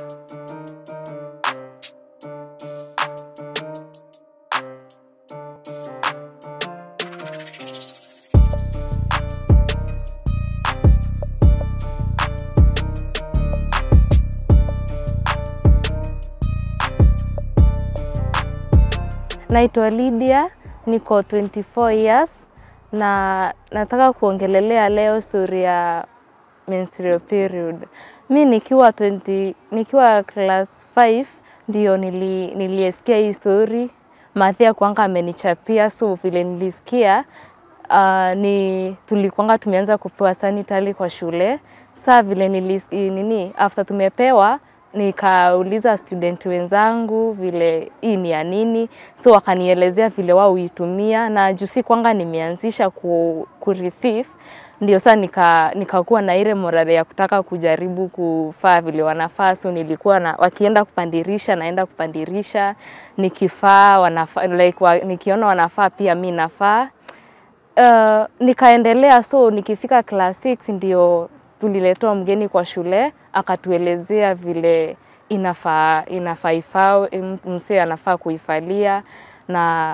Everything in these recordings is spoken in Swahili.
Naitwa Lydia, niko 24 years na nataka kuongelelea leo story ya menstrual period. Mi nikiwa 20, nikiwa class 5 ndio nili, niliesikia hii story. Mathia kwanga amenichapia so vile nilisikia uh, ni tulikuanga tumeanza kupewa sanitary kwa shule. Saa vile nilis, nini after tumepewa nikauliza student wenzangu vile hii ni ya nini, so wakanielezea vile wao huitumia, na juu si kwanga nimeanzisha ku, ku receive ndio saa nika nikakuwa na ile morale ya kutaka kujaribu kufaa vile wanafaa, so nilikuwa na wakienda kupandirisha naenda kupandirisha, nikifaa wanafaa, like, wa, nikiona wanafaa pia mi nafaa. Uh, nikaendelea so nikifika class 6 ndio tuliletewa mgeni kwa shule akatuelezea vile inafaa inafaa ifao msee anafaa kuifalia na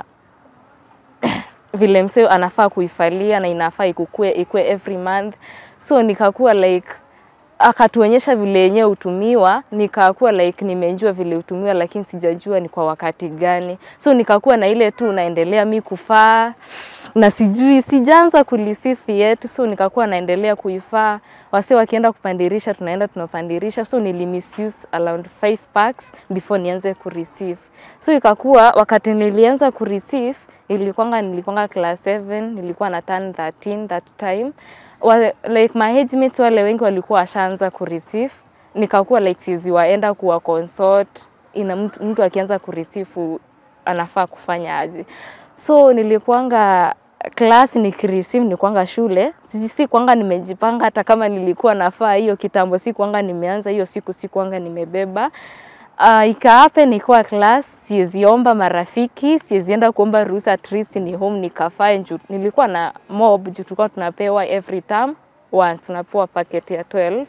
vile msee anafaa kuifalia na inafaa ikukue ikue every month so nikakuwa like akatuonyesha vile yenyewe hutumiwa, nikakuwa like nimejua vile hutumiwa, lakini sijajua ni kwa wakati gani. So nikakuwa na ile tu naendelea mi kufaa na sijui, sijaanza kulisifu yet, so nikakuwa naendelea kuifaa. Wase wakienda kupandirisha, tunaenda tunapandirisha, so nili misuse around 5 packs before nianze kureceive. So ikakuwa wakati nilianza kureceive ilikwanga nilikwanga class 7 nilikuwa na turn 13 that time wa, like my age mates wale wengi walikuwa washaanza kureceive, nikakuwa like sizi waenda kuwa consult ina mtu, mtu akianza kureceive anafaa kufanya aje. So nilikuanga class nikireceive, nilikuanga shule, si si kwanga nimejipanga, hata kama nilikuwa nafaa hiyo kitambo, si kwanga nimeanza hiyo siku, si kwanga nimebeba Uh, ikaape nikuwa class, siweziomba marafiki, siwezienda kuomba ruhusa, at least ni home nikafae. Juu nilikuwa na mob, juu tulikuwa tunapewa every term once, tunapewa packet ya 12.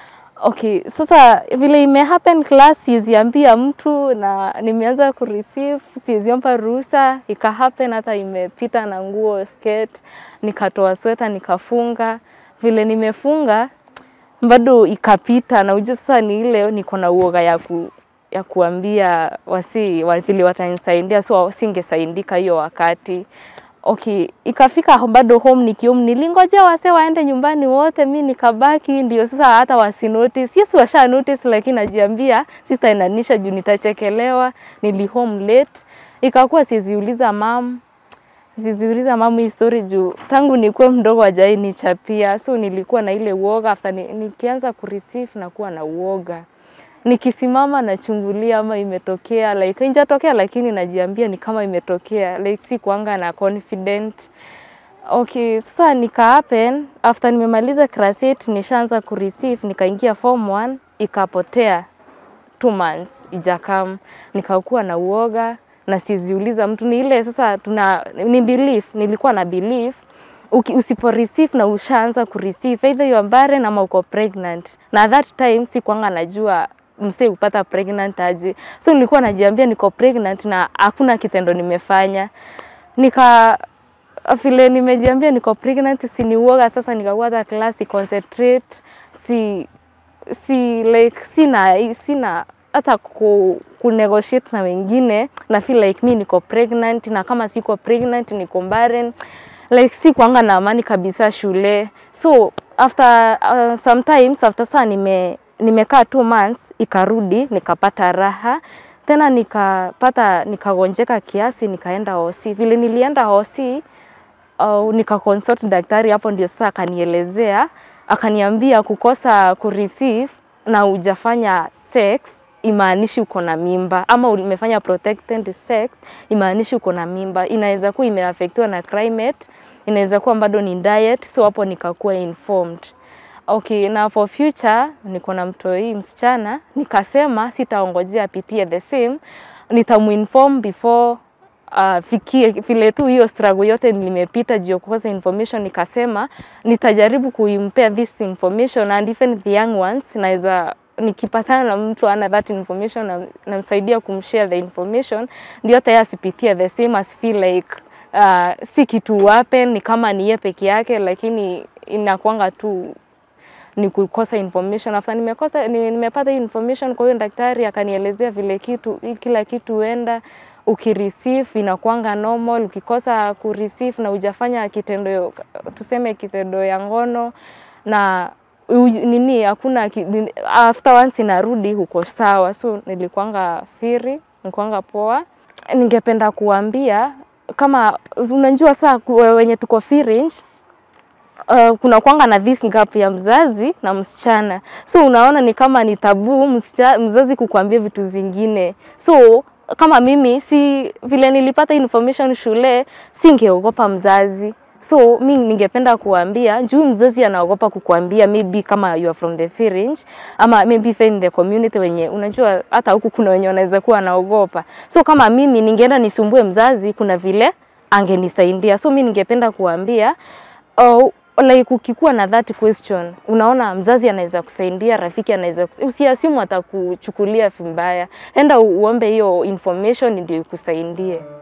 Okay, sasa vile ime happen class, siweziambia mtu na nimeanza kureceive, siweziomba ruhusa, ika happen hata imepita na nguo skirt, nikatoa sweta nikafunga. Vile nimefunga bado ikapita, na ujua sasa ni ile niko na uoga ya ku ya kuambia wasi vile watanisaidia, so singesaidika hiyo wakati. Okay, ikafika bado home nikium, nilingojea wase waende nyumbani wote, mi nikabaki, ndio sasa hata wasi notice. Yes, washa notice, lakini najiambia sitaendanisha juu nitachekelewa. Nili home late, ikakuwa siziuliza mam siziuliza mamu hii story juu tangu nikuwe mdogo hajai nichapia, so nilikuwa na ile uoga after ni, nikianza kureceive nakuwa na uoga nikisimama nachungulia ama imetokea like injatokea, lakini najiambia ni kama imetokea like si kuanga na confident. Okay, sasa nika happen after nimemaliza class 8 nishaanza kureceive, nikaingia form 1 ikapotea two months ijakam, nikakuwa na uoga na siziuliza mtu. Ni ile sasa tuna ni belief, nilikuwa na belief usipo receive na ushaanza kureceive either you are barren ama uko pregnant, na that time si kwanga najua msee upata pregnant aje, so nilikuwa najiambia niko pregnant na hakuna kitendo nimefanya. Nika vile nimejiambia niko pregnant, si ni uoga sasa, nikakuwa hata class concentrate, si si like sina sina hata ku, ku negotiate na wengine na feel like mi niko pregnant, na kama siko pregnant niko barren like si kwanga na amani kabisa shule. So after uh, sometimes after saa nime nimekaa two months ikarudi nikapata raha tena nikapata nikagonjeka kiasi nikaenda hosi. Vile nilienda hosi uh, nikaconsult daktari, hapo ndio sasa akanielezea akaniambia kukosa kureceive na hujafanya sex imaanishi uko na mimba, ama umefanya protected sex imaanishi uko na mimba. Inaweza kuwa imeafektiwa na climate, inaweza kuwa bado ni diet, so hapo nikakuwa informed. Okay, na for future niko na mtoi msichana, nikasema sitaongojea apitie the same, nitamuinform before uh, fikie vile tu hiyo struggle yote nimepita juu ya kukosa information, nikasema nitajaribu kuimpea this information and even the young ones naweza nikipatana na mtu ana that information na- namsaidia kumshare the information, ndio hata yeye asipitie the same as feel like uh, si kitu happen, ni kama ni yeye peke yake, lakini inakuanga tu ni kukosa information. After nimekosa ni- nimepata hii information kwa hiyo daktari akanielezea vile kitu kila kitu huenda ukireceive inakuanga normal, ukikosa kureceive na hujafanya kitendo tuseme kitendo ya ngono na u- nini hakuna ki- nini- after once inarudi huko sawa, so nilikuanga firi, nilikuanga poa. Ningependa kuambia kama unajua saa ku- wenye tuko fringe uh, kuna kwanga na this gap ya mzazi na msichana, so unaona ni kama ni tabu msicha, mzazi kukuambia vitu zingine. So kama mimi si vile nilipata information shule, singeogopa mzazi so mi ningependa kuambia juu mzazi anaogopa kukuambia maybe kama you are from the fringe ama maybe if in the community wenye unajua hata huku kuna wenye wanaweza kuwa wanaogopa so kama mimi ningeenda nisumbue mzazi kuna vile angenisaidia so mi ningependa kuambia oh, like ukikuwa na that question unaona mzazi anaweza kusaidia rafiki anaweza kus... usiasimu atakuchukulia vibaya enda uombe hiyo information ndio ikusaidie